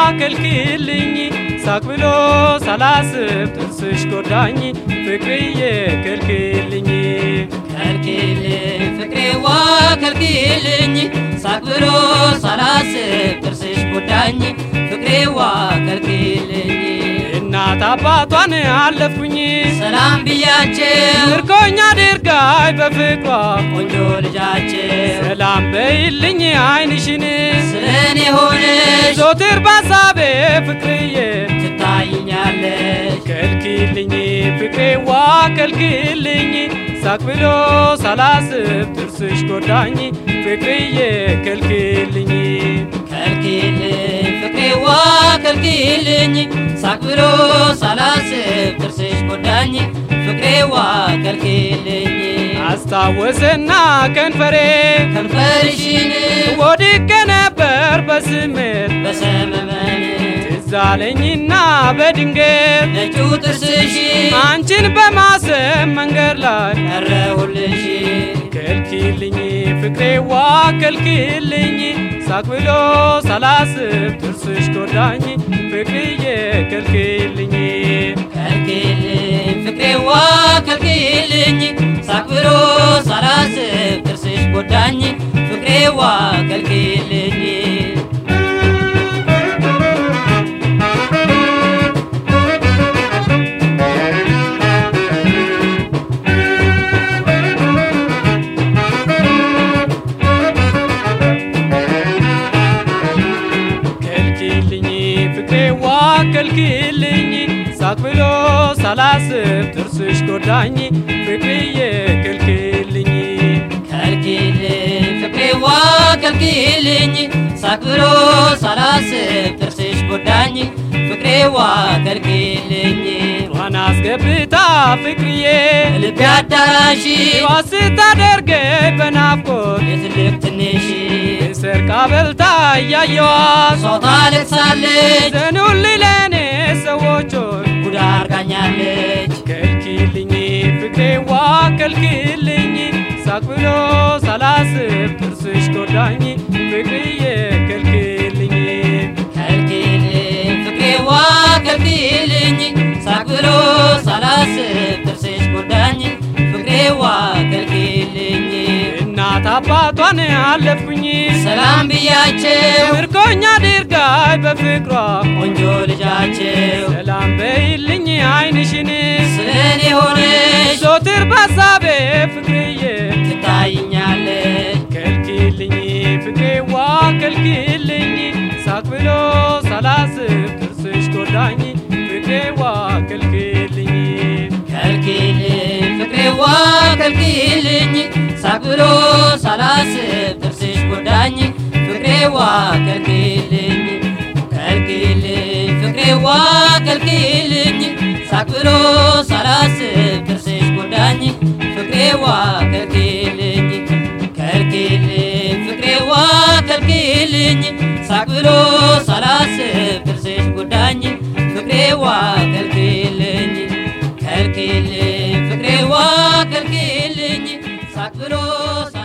ከልክልኝ ሳቅ ብሎ ሳላስብ ጥርስሽ ጎዳኝ ፍቅርዬ ከልክልኝ ከልክልኝ ፍቅሬዋ ከልክልኝ ሳቅ ብሎ ሳላስብ ጥርስሽ ጎዳኝ ፍቅሬዋ ከልክልኝ እናት አባቷን አለፍኩኝ ሰላም ብያቸው ምርኮኛ ድርጋይ በፍቅሯ ቆንጆ ልጃቸው ሰላም በይልኝ አይንሽን ስለኔ ሆነሽ ዞትር ባሳቤ ፍቅርዬ ትታይኛለሽ ከልክልኝ ፍቅሬዋ ከልክልኝ ሳቅ ብሎ ሳላስብ ጥርስሽ ጎዳኝ ፍቅርዬ ከልክልኝ ከልክልኝ ፍቅሬዋ ከልክልኝ ሳቅ ብሎ ሳላስብ ጥርስሽ ጎዳኝ ፍቅሬዋ ከልክልኝ አስታወሰና ከንፈሬ ከንፈርሽን ወድቄ ነበር በስሜት በሰመመን ትዝ አለኝና በድንገት ነጩ ጥርስሽ አንቺን በማሰብ መንገድ ላይ ቀረሁልሽ ከልክልኝ ፍቅሬዋ ከልክልኝ ሳቅ ብሎ ሳላስብ ጥርስሽ ጎዳኝ ፍቅርዬ ከልክልኝ ከልክልኝ ፍቅሬዋ ከልክልኝ ሳቅ ብሎ ሳላስብ ጥርስሽ ጎዳኝ ፍቅሬዋ ከልክልኝ ከልክልኝ ፍቅሬዋ ከልክልኝ ሳቅ ብሎ ሳላስብ ጥርስሽ ጎዳኝ ፍቅርዬ ከልክልኝ ከልክልኝ ፍቅሬዋ ከልክልኝ ሳቅ ብሎ ሳላስብ ጥርስሽ ጎዳኝ ፍቅሬዋ ከልክልኝ ጧን አስገብታ ፍቅርዬ ልቤ አዳራሽ ዋ ስታደርገኝ በናፍቆት የትልቅ ትንሽ ሰርቃ በልታ እያየዋት ሰው ታለቅሳለች ዘኑልኝ ለእኔ ሰዎቹን ጉዳ አርጋኛለች ከልክልኝ ፍቅሬዋ ከልክልኝ ሳቅ ብሎ ሳላስብ ጥርስሽ ጎዳኝ ፍቅርዬ ከልክልኝ ከልክልኝ ፍቅሬዋ ከልክልኝ ሳቅ ብሎ ሳላስብ ጥርስሽ ጎዳኝ ፍቅሬዋ ከልክልኝ እናት አባቷን አለፍኩኝ ሰላም ብያቸው ምርኮኛ ድርጋይ በፍቅሯ ቆንጆ ልጃቸው ሰላም በይልኝ አይንሽን ስለኔ ሆነሽ ዞትር ባሳቤ ፍቅርዬ ትታይኛለሽ ከልክልኝ ፍቅሬዋ ከልክልኝ ሳቅ ብሎ ሳላስብ ጥርስሽ ጎዳኝ ፍቅሬዋ ከልክልኝ ከልክልኝ ፍቅሬዋ ከልክልኝ ሳቅ ብሎ ሳላስብ ጥርስሽ ጎዳኝ ፍቅሬዋ ከልክልኝ ከልክልኝ ፍቅሬዋ ከልክልኝ ሳቅ ብሎ ሳላስብ ጥርስሽ ጎዳኝ ፍቅሬዋ ከልክልኝ ከልክልኝ ፍቅሬዋ ከልክልኝ ሳቅ ብሎ ሳላስብ ጥርስሽ ጎዳኝ ፍቅሬዋ ከልክልኝ ከልክልኝ ፍቅሬዋ ከልክልኝ ሳቅ ብሎ